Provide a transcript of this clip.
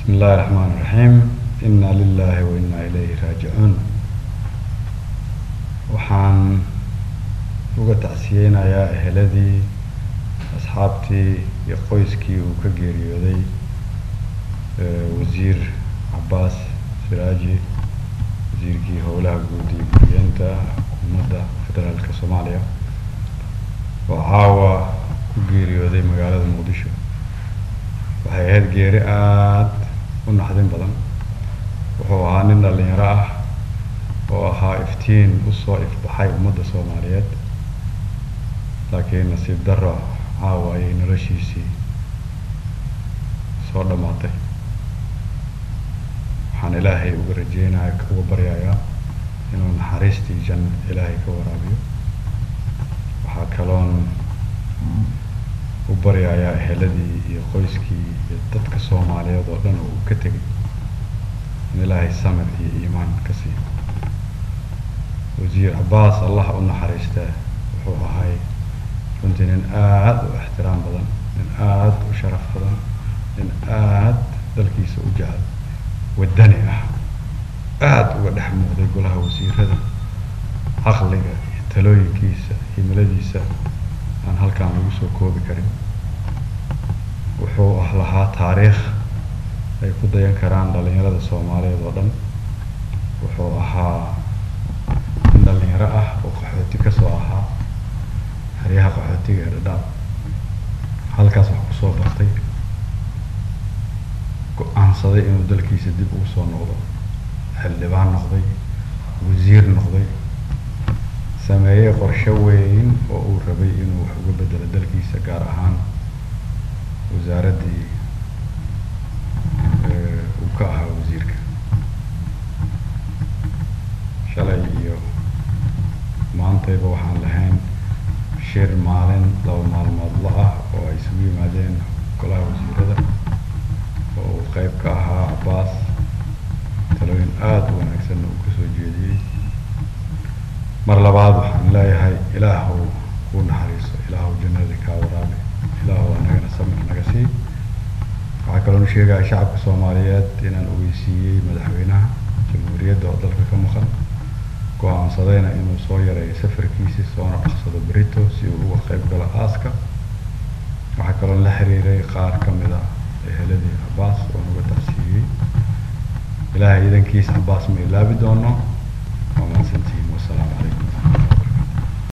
بسم الله الرحمن الرحيم إنا لله وإنا إليه راجعون waxaan uga tacsiyeynayaa eheladii asxaabtii iyo qoyskii uu ka geeriyooday wasiir cabaas siraaji wasiirkii howlaha guud iyo guriyeenta xukuumadda federaalka soomaaliya oo caawa ku geeriyooday magaalada muqdisho waxay ahayd geeri aada u naxdin badan wuxuu ahaa nin dhalinyaro ah oo ahaa iftiin usoo ifbaxay ummadda soomaaliyeed laakiin nasiib darro caawa ayay noloshiisii soo dhammaatay waxaan ilaahay uga rajeynaya uga baryayaa inuu naxariistii janno ilaahay ka waraabiyo waxaa kaloon u baryayaa eheladii iyo qoyskii iyo dadka soomaaliyeed oo dhan oo uu ka tegay in ilaahay samir iyo iimaan ka siiyo wasiir cabaas allah u naxariistaa wuxuu ahay runtii nin aada u ixtiraam badan nin aada u sharaf badan nin aada dalkiisa u jecel waddani ah aada uga dhex muuqday golaha wasiirada caqliga iyo talooyinkiisa himiladiisa aan halkaan lagu soo koobi karin wuxuu ah lahaa taariikh ay ku dayan karaan dhalinyarada soomaaliyeed oo dhan wuxuu ahaa nin dhalinyaro ah oo qaxooti kasoo ahaa xeryaha qaxootiga ee dhadhaab halkaas wax kusoo bartay go-aansaday inuu dalkiisa dib ugu soo noqdo xildhibaan noqday wasiir noqday sameeyey qorshe weyn oo uu rabay inuu wax uga bedelo dalkiisa gaar ahaan wasaaraddii uu ka ahaa wasiirka shalay iyo maantayba waxaan lahayn shir maalin laba maalmoodla ah oo ay isugu yimaadeen golaha wasiirada oo uu qeyb ka ahaa cabaas talooyin aada u wanaagsanna uu kasoo jeediyey mar labaad waxaan leeyahay ilaahow kuu naxariiso ilaahow jannadii kaa waraabi ilaahow anagana samir naga sii waxaa kaloonu sheegaya shacabka soomaaliyeed inaan ogeysiiyey madaxweynaha jamhuuriyadda oo dalka ka maqan go-aansadayna inuu soo yareeyo safarkiisi soona dhaqsado berito si uu uga qeyb galo aaska waxaa kaloo la xiriiray qaar ka mid a eheladii cabaas oo nuga tacsiiyey ilaahay idankiisa cabaas ma ilaabi doono waa mahadsantihiin wasalaamu calaykum